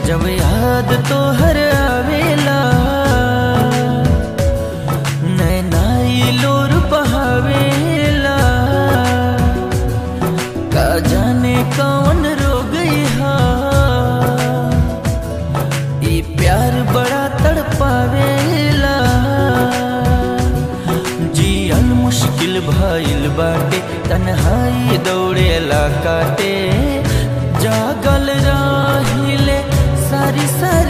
जब याद तो हर आवेला नैनाई लोर बहावेला का जाने कौन रोग हा ई प्यार बड़ा तड़पावेला जियन मुश्किल भइल बाटे तन्हाई दौड़ेला काटे जागल राहिले सारी सारी